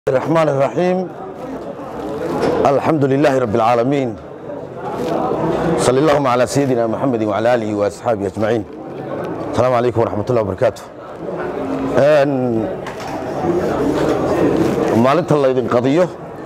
الرحمن الرحيم الحمد لله رب العالمين صلى اللهم على سيدنا محمد وعلى آله وأصحابه أجمعين السلام عليكم ورحمة الله وبركاته أن maalinta laydin qadiyo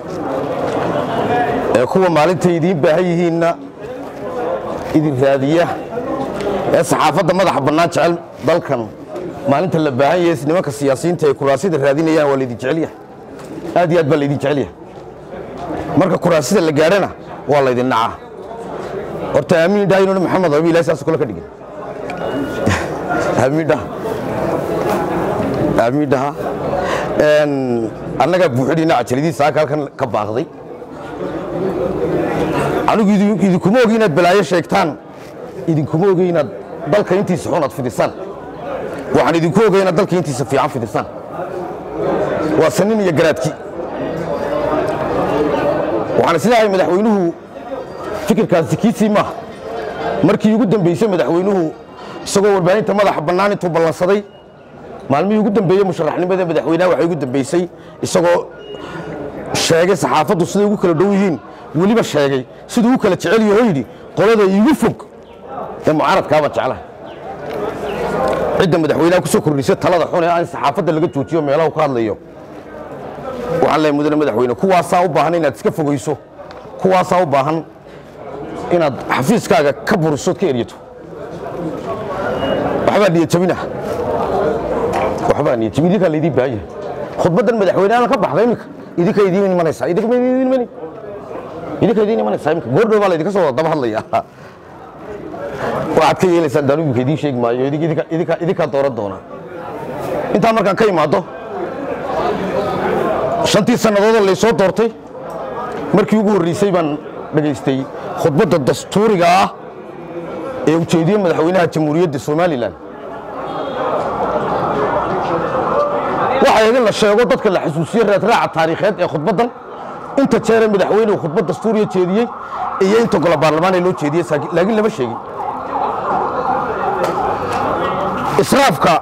ee kuwa maalinta idiin baahan yihiinna idin raadiya ee saxaafadda madaxa bannaan jecel dalkan maalinta la baahan yahay nimanka siyaasiyiinta ee kuraasida raadinayaan waa laydin jecel yahay aad iyo aad baa laydin jecel yahay marka kuraasida la gaadhana waa laydin nacaa horta aamiin dhaha inuuna maxamed abi ilahi saas kule ka dhigin aamiin dhaha aamiin dhaha annagaa buuxidhiina cajaladiisa saaka halkan ka baaqday anigu idinkuma ogi inaad balaayo sheegtaan idinkuma ogi inaad dalka intiisa xun aad fidisaan waxaan idinku ogay inaad dalka intiisa fiican fidisaan waa sanin iyo garaadki waxaan isleeyahay madaxweynuhu fikirkaasi kiisii maaha markii ugu dambeysay madaxweynuhu isagoo warbaahinta madaxa bannaan intuu ballansaday maalmihii ugu dambeeyey musharaxnimada madaxweynaha waxay ugu dambeysay isagoo sheegay saxaafaddu siday ugu kala dhow yihiin weliba sheegay siduu u kala jecel yaho yidhi qolada iigu fog ee mucaaradkaabaan jeclahay cidda madaxweynaha ku soo kordhisay talada xun ee aan saxaafadda laga joojiyo meelaha ka hadlayo waxaan leeyahay mudane madaxweyne kuwaasaa u baahan inaad iska fogayso kuwaasaa u baahan inaad xafiiskaaga ka burisood ka eryato waxbaa niyadjabina waxbaa niyadjabin idinkaa laydin baahan yahay khudbaddan madaxweyneha ka baxda iminka idinka idiin imanaysaa idinka ma idiin imani idinka idiin imanaysaa iminka goordhow baa laydinka soo daba hadlaya waxaad ka yeelaysaan daanu iminka idiin sheegi maayo idinka- idinka- idinkaa dooran doonaa intaa markaan ka imaado shantii sannadoodoo laysoo doortay markii ugu horreysay baan dhegaystay khudbadda dastuuriga ah ee ujeediye madaxweynaha jamhuuriyadda somalilan waxay ahayd in la sheego dadka la xasuusiye raadraaca taariikheed ee khudbaddan inta jeeree madaxweynuhu khudbad dastuuriya jeediyey iyo inta golo baarlamaan ee loo jeediyey saakin- laakiin lama sheegin israafka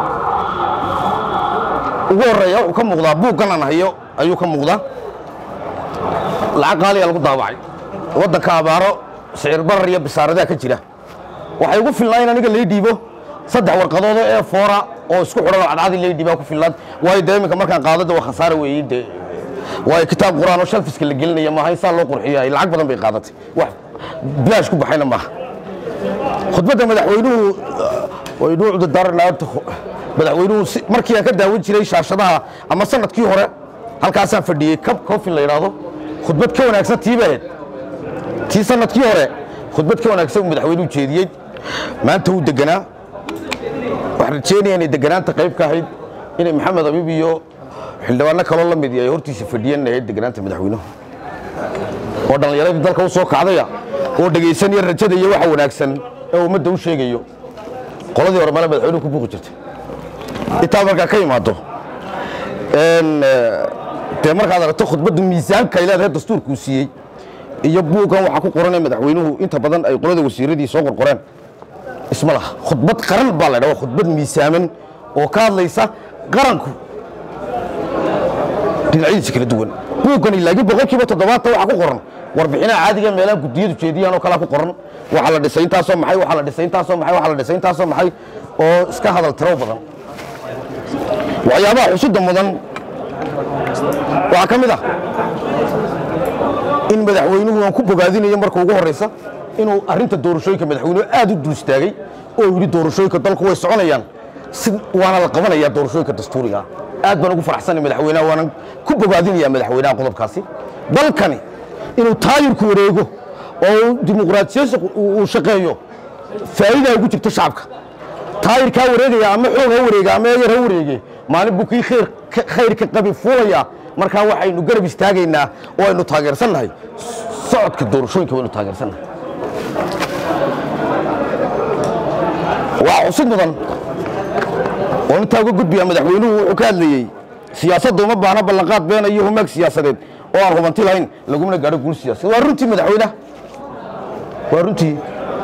ugu horeeya wuxuu ka muuqdaa buuggan aan hayo ayuu ka muuqdaa lacag qaaliya lagu daabacay waddanka abaaro sicir barar iyo bisaaradaha ka jira waxay ugu filnaa in aniga lay dhiibo saddex warqadood oo ee foora oo isku xidhan oo cadcadi lay dhiibaa ku filnaan waayo dee iminka markaan qaadada waa khasaare weeye dee waayo kitaab qur'aan oo shalfiska la gelinaya maaha in saa loo qurxiyo lacag badan bay qaadatay wax bilaash ku baxayna maaha khudbadda madaxweynuhu waynu cudurdaaranayaa madaxweynuhu si- markii aan ka daawan jiray shaashadaha ama sanadkii hore halkaasaan fadhiyey kab coffin la yidhaahdo khudbad ka wanaagsan tii bay ahayd tii sanadkii hore khudbad ka wanaagsan uu madaxweynuhu jeediyey maanta wuu deganaa waxaan rajeynaya inay deganaanta qayb ka ahayd inay maxamed abiib iyo xildhibaano kaloo la mid ay hortiisa fadhiyeen ahayd deganaanta madaxweynuhu oo dhallinyaradii dalka u soo kacdaya oo dhegaysanaya rajada iyo waxa wanaagsan ee ummadda u sheegayo qoladii hore male madaxweynuhu ku buuqi jirtay intaa markaa ka imaado een, eh, dee markaad aragto khudbadda miisaanka ay leedahay dastuurkuu siiyey iyo buuggan waxaa ku qoran ee madaxweynuhu inta badan ay qolada wasiiradii soo qorqoreen isma laha khudbad qaran baa la dhaha khudbad miisaaman oo ka hadlaysa qaranku dhinacyadiisa kala duwan buuggani laakiin boqolkiiba toddobaatan waxaa ku qoran warbixinaha caadiga ee meelaha guddiyadu jeediyaan oo kalaa ku qoran waxaa la dhisay intaasoo maxay waxaa la dhisay intaasoo maxay waxaa la dhisay intaasoo maxay oo iska hadal tiro badan waxyaabaha xusudda mudan waxaa ka mid ah in madaxweynuhu aan ku bogaadinayo marka ugu horreysa inuu arrinta doorashooyinka madaxweynuhu aad u dul istaagay oo yidhi doorashooyinka dalku way soconayaan si waana la qabanayaa doorashooyinka dastuuriga aad baan ugu faraxsanay madaxweynaha waanan ku bogaadinayaa madaxweynaha qodobkaasi dalkani inuu taayirku wareego oo uu dimuqraadiyadiisa uu shaqeeyo faa'iidaa ugu jirto shacabka taayirkaa wareegaya ama xoog ha wareega ama eeyar ha wareege maalin buu kii khayr ka- khayrka qabi fuulaya markaa waxaynu garab istaagaynaa oo aynu taageersannahay socodka doorashooyinka waynu taageersannahay waa xusid mudan oo intaa uga gudbiya madaxweynuhu wuxuu ka hadlayey siyaasadda uma baahna ballanqaad beena iyo humaag siyaasadeed oo aan hubanti lahayn lagumana gaadho guul siyaasadeed waa runtii madaxweynaha waa runtii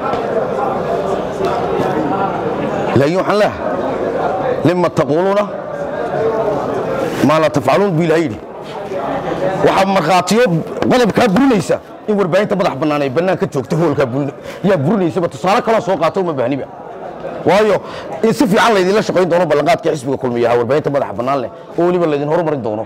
laakiin waxaan leeyahay lima taquuluuna maa laa tafcaluun buu ilahay yidhi waxaa markhaatiyo qodobkaa burinaysa in warbaahinta madax bannaan ay bannaan ka joogta hoolkaa burin- yaa burinaysaba tusaale kaloo soo qaata uma baahniba waayo in si fiican laydinla shaqayn doono ballanqaadka xisbiga kulmiya ahaa warbaahinta madaxa bannaan leh oo weliba laydin horumarin doono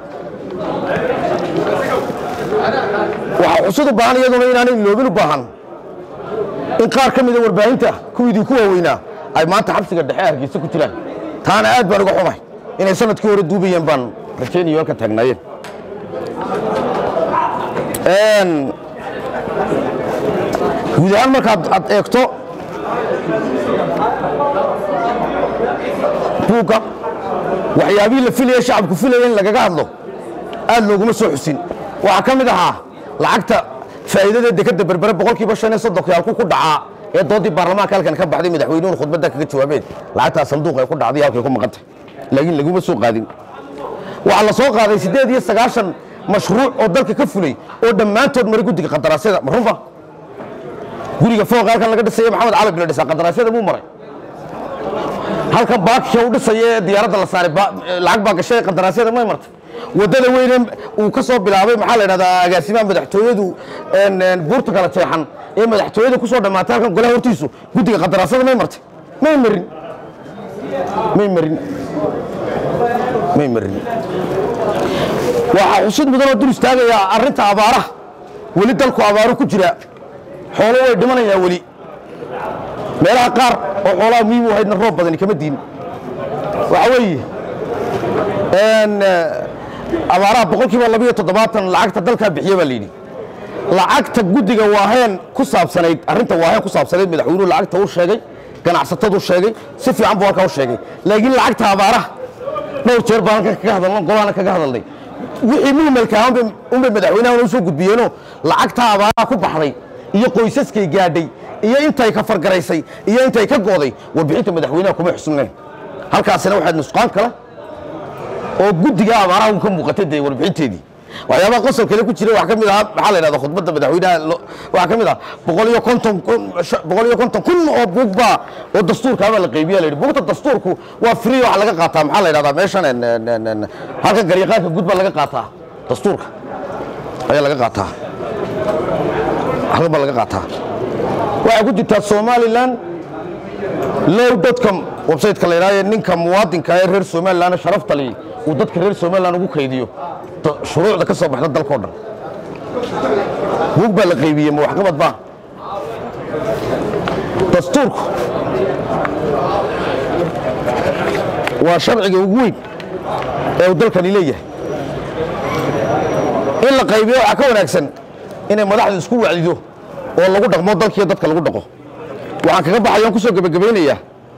waxaa xusud u baahan iyaduna inaanay loobin u baahan in qaar ka mida warbaahinta kuwiidii ku waaweynaa ay maanta xabsiga dhexe hargeysa ku jiraan taana aad baan uga xumahay inay sanadkii hore duubayeen baan rajaynayo halka taagnaayeen Een, guud ahaan markaad aad eegto buugga waxyaabihii la filaya shacabku filaya in lagaga hadlo aad looguma soo xusin waxaa ka mid ahaa lacagta faa'iidada dekadda berbere boqolkiiba shan iyo soddonki halku ku dhacaa ee doodii baarlamaanka halkan ka baxday madaxweynuhun khudbadda kaga jawaabeen lacagtaa sanduuq ay ku dhacday halkay ku maqantay laakiin laguma soo qaadin waxaa la soo qaaday siddeed iyo sagaashan mashruuc oo dalka ka fulay oo dhammaantood maray guddiga qandaraasyada ma runba guriga fooqa halkan laga dhisaya maxamed cali bin dhisa qandaraasyada muu maray halkan baakisha u dhisaya ee diyaaradda la saaray ba- lacag baa gashay qandaraasyada may martay waddada weyne uu ka soo bilaabay maxaa la idhahdaa agaasimaha madaxtooyadu een, een, buurta kala jeexan ee madaxtooyada ku soo dhammaatay halkan golaha hortiisu guddiga qandaraasyada may martay may marin may marin may marin waxaa xusid mudanoo dul istaagayaa arrinta abaaraha weli dalku abaaru ku jira xoolo way dhimanayaa weli meelaha qaar oo xoolaha muhiim u ahaydna roob badani kama diin waxa weeye een, eh, abaaraha boqolkiiba labiyo toddobaatan lacagta dalkaa bixiya baa la yidhi lacagta guddiga waaheen ku saabsanayd arrinta waaheen ku saabsanayd madaxweynuhu lacagta u sheegay ganacsatadu sheegay si fiican buu halkaa u sheegay laakiin lacagta abaaraha dhowr jeer baan halkan kaga hadalno golaana kaga hadalnay wixii muhimalka ah unbay- unbay madaxweynaha u soo gudbiyeenoo lacagta abaaraha ku baxday iyo qoysaskay gaadhay iyo intay ka fargaraysay iyo intay ka go'day warbixinta madaxweynaha kuma xusnayn halkaasina waxaad nusqaan kale oo guddiga abaaraha un ka muuqatay dee warbixinteedii waxyaabaha qosol kale ku jira waxaa ka mid ahaa maxaa la yidhahda khudbadda madaxweynaha lo- waxaa ka mid ah boqol iyo konton kun sha- boqol iyo konton kun oo buug baa oo dastuurkaabaa la qaybiya la yidhi buugta dastuurku waa free waxa laga qaataa maxaa la yidhahdaa meeshan en- en- en- en- halkan garyaqaanka guud baa laga qaataa dastuurka ayaa laga qaataa halkan baa laga qaataa waxaa ku jirtaa somaliland low.com website-ka la yidhahdo ninka muwaadinka ee reer somaliland sharafta leh uu dadka reer somaliland ugu kaydiyo da- shuruucda ka soo baxda dalkao dhan buug baa la qaybiyey ma waxqabad baa dastuurku waa sharciga ugu weyn ee uu dalkani leeyahay in la qaybiyo waxaa ka wanaagsan inay madaxdu isku wacdido oo lagu dhaqmo dalkiiyo dadka lagu dhaqo waxaan kaga baxaya on ku soo gebagabaynayaa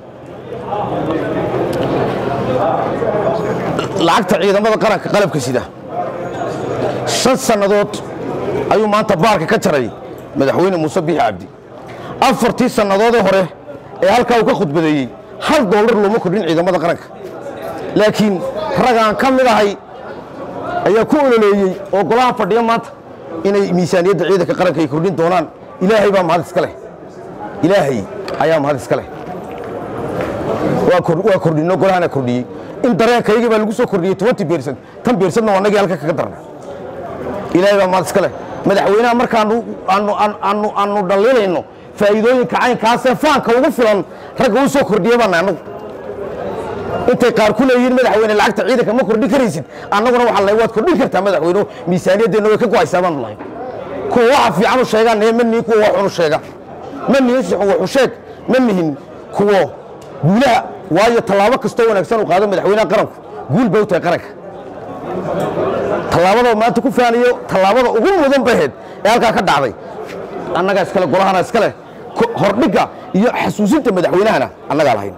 lacagta ciidamada qaranka qalabka sida shan sannadood ayuu maanta baarka ka jaray madaxweyne muuse biixi cabdi afartii sannadoodee hore ee halkaa uu ka khudbadeeyey hal doolar looma kordhin ciidamada qaranka laakiin ragaan ka mid ahay ayaa ku ololeeyey oo golaha fadhiya maanta inay miisaaniyadda ciidanka qaranka ay kordhin doonaan ilaahay baa mahad iska leh ilaahay ayaa mahad iska leh waa kor- waa kordhino golahana kordhiyey in dareenkaygii baa lagu soo kordhiyey twenty percent tan percentna waa nagii halka kaga darna ilaahay baa mahad iska leh madaxweynaha markaanu aanu aanu- aanu aanu dhallinayno faa'iidooyinka caynkaasee faanka ugu filan ragga u soo kordhiye baana annagu intay qaar ku leeyihiin madaxweyne lacagta ciidanka ma kordhin karaysid annaguna waxaa lahay waad kordhin kartaa madaxweyne miisaaniyaddeena way ka go'aysaa baanu lahay kuwa waxa fiican u sheegaan ee ma nihin kuwa wax xun u sheega ma nihin si xun wax u sheeg ma nihin kuwo guulaha waayo tallaabo kastoo wanaagsan uu qaado madaxweynaha qaranku guul bay u tahay qaranka tallaabada maanta ku faanayo tallaabada ugu mudan baheed ee halkaa ka dhacday annagaa iskale golahana iskale ko- hordhigga iyo xasuusinta madaxweynahana annagaa lahayn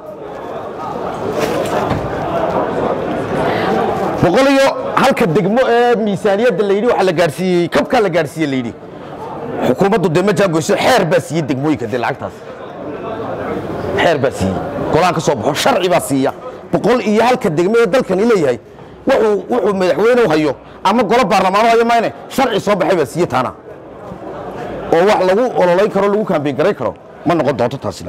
boqol iyo halka degmo ee miisaaniyadda la yidhi waxaa la gaadhsiiyey kabkaa la gaadhsiiye la yidhi xukuumaddu dee ma jaagoyso xeer baa siiyey degmooyinka dee lacagtaas xeer baa siiyey golahan ka soo baxo sharci baa siiya boqol iyo halka degmo ee dalkani leeyahay wuxuu wuxuu madaxweyne hayo ama golo baarlamaano hayo mayne sharci soo baxay baa siiye taana oo wax lagu ololayn karo lagu kaambeyn garayn karo ma noqon doonto taasina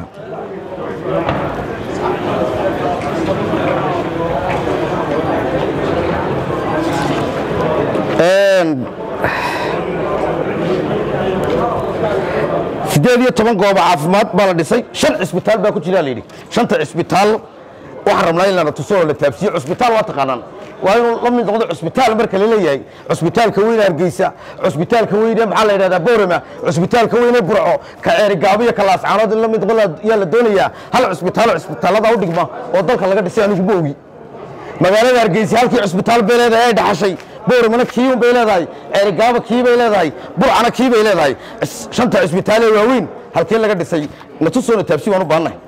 sideed iyo toban goobo caafimaad baa la dhisay shan cisbitaal baa ku jira la yidhi shanta cisbitaal waxaan rabnaa in lana tuso oo la taabsiyo cusbitaal waa taqaanaan waa inuu la mid noqdo cusbitaal marka la leeyahay cusbitaalka weyne hargeysa cusbitaalka weyne maxaa la yidhahdaa boorama cusbitaalka weyne burco ka ceerigaabo iyo ka laascaanood in la mid noqdo yaa la doonayaa hal cusbitaalo cusbitaallada u dhigma oo dalka laga dhisay anigu ma ogi magaalada hargeysa halkii cusbitaal bay leedahay ay dhaxashay booramana kiiun bay leedahay ceerigaabo kii bay leedahay burcana kii bay leedahay Cis- shanta cusbitaal ee waaweyn halkee laga dhisay natusoona taabsi waan u baahannahay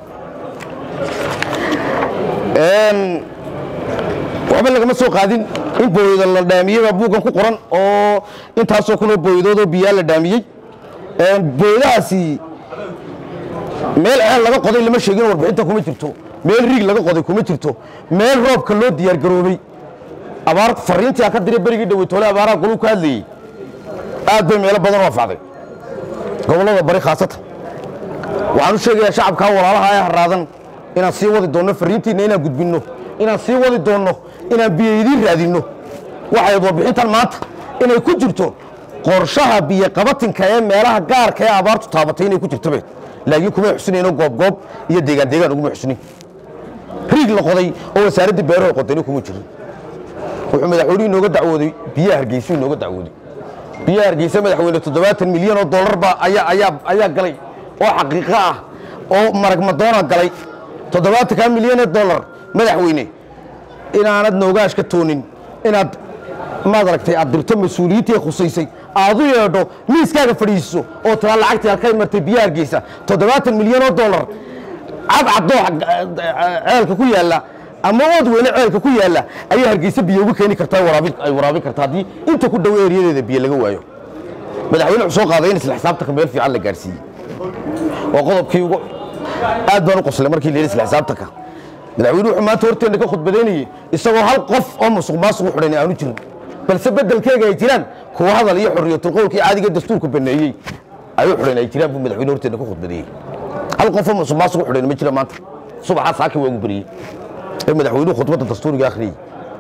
Een, waxba lagama soo qaadin in booyada la dhaamiyey baa buuggan ku qoran oo intaasoo kunoo booyadood oo biyaa la dhaamiyey Een, booyadahaasi meel ceel laga qoday lama sheegin warbixinta kuma jirto meel riig laga qoday kuma jirto meel roobka loo diyaargaroobay abaar fariintii aan ka diray berigii dhaweytoole abaaraha goluu ka hadlayey aad bay meelo badan u anfacday gobollada bari khaasatan waxaan u sheegayaa shacabkaa walaalaha ee haraadan inaan sii wadi doonno fariintiinna inaan gudbinno inaan sii wadi doonno inaan biyo idiin raadinno waxay warbixintan maanta inay ku jirto qorshaha biyoqabatinka ee meelaha gaarka ee abaartu taabatay inay ku jirto be laakiin kumay xusinayno goobgoob iyo deegaan deegaan uguma xusinin riig la qoday oo wasaaraddii beeraha qodayna kuma jirin wuxuu madaxweynuhu inooga dacwooday biyaha hargeysu inooga dacwooday biyaha hargeysa madaxweyne toddobaatan milyan oo dollar baa ayaa ayaa ayaa galay oo xaqiiqo ah oo marag madoona galay toddobaatankaa milyan ee dollar madaxweyne inaanad noogaashka toonin inaad maad aragtay aad dirto mas-uuliyiintii khusaysay aad u yeedho miiskaaga fadhiiso oo tiraa lacagtii halkay martay biyaha hargeysa toddobaatan milyan oo dollar cadcadoo ceelka ku yaalla ama ood weyne ceelka ku yaalla ayaa hargeysa biyo ugu keeni kartaa waraabin ay waraabin kartaa haddii inta ku dhow eeriyadeeda biyo laga waayo madaxweyne wuxuu soo qaaday in isla xisaabtanka meel fiican la gaarsiiyey waa qodobkii ugu aad baan u qoslay markii la yidhi isla xisaabtanka madaxweyne wuxuu maanta horteenna ka khudbadaynayey isagoo hal qof oo musuq maasuq u xidhan aanu jirin balse beddelkeega ay jiraan kuwa hadal iyo xorriyatulqowlkii caadiga dastuurka baneeyey ayuu xidhan ay jiraan buu madaxweyne horteenna ka khudbadeeyey hal qof oo musuq maasuq u xidhan ma jira maanta subaxaa saaki waagu beriyey ee madaxweynuhu khudbadda dastuuriga akhriyey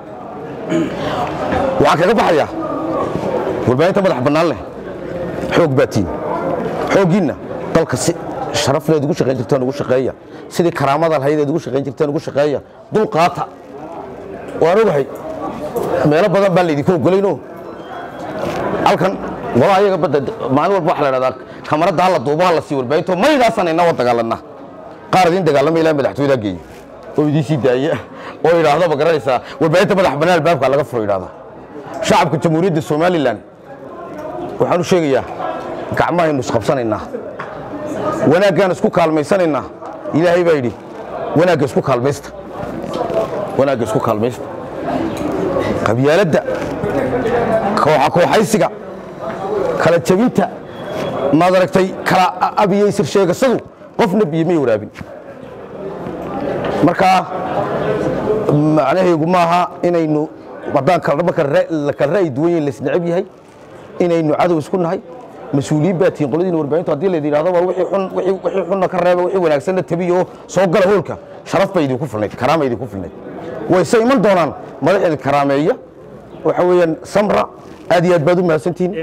waxaan kaga baxayaa warbaahinta madax bannaan leh xoog baatiin xooggiinna dalka si sharaf leed ugu shaqayn jirtaan ugu shaqeeya sidii karaamada lahayd eed ugu shaqayn jirtaan ugu shaqeeya dulqaata waan ogahay meelo badan baan laydinka ogolayno halkan wala ayaga badda maalin walba waxa la dhahdaa kamarada hala duubo hala sii warbaahinto maydaasaan inaa wa dagaalanaa qaar idin dagaalama ilaa madaxtooyada geeya oo idiin sii daaya oo idhaahdo ma garanaysaa warbaahinta madax bannaan albaabka laga furo idhaahda shacabka jamhuuriyadda somalilan waxaan u sheegayaa gacmahaynu isqabsanaynaa wanaaggaan isku kaalmaysanaynaa ilaahay baa yidhi wanaagga isku kaalmaysta wanaagga isku kaalmaysta qabyaaladda kooxa kooxaysiga kala jebinta maad aragtay kala abiyaysir sheegasadu qofna biyo may waraabin markaa macnaheegu maaha inaynu haddaan kala marka la kala ra'yi duwan yahin laisneceb yahay inaynu cadow isku nahay mas-uuliyiin baa tihiin qoladiina warbaahintu haddii laydin yidhahdo war wixii xun wixii wixii xunna ka reeba wixii wanaagsanna tabiyo oo soo gala hoolka sharaf bay idinku filnayd karaama idinku filnayd wayse iman doonaan madax idin karaameeya waxa weeyaan samra aad iyo aad baad u mahadsantihiin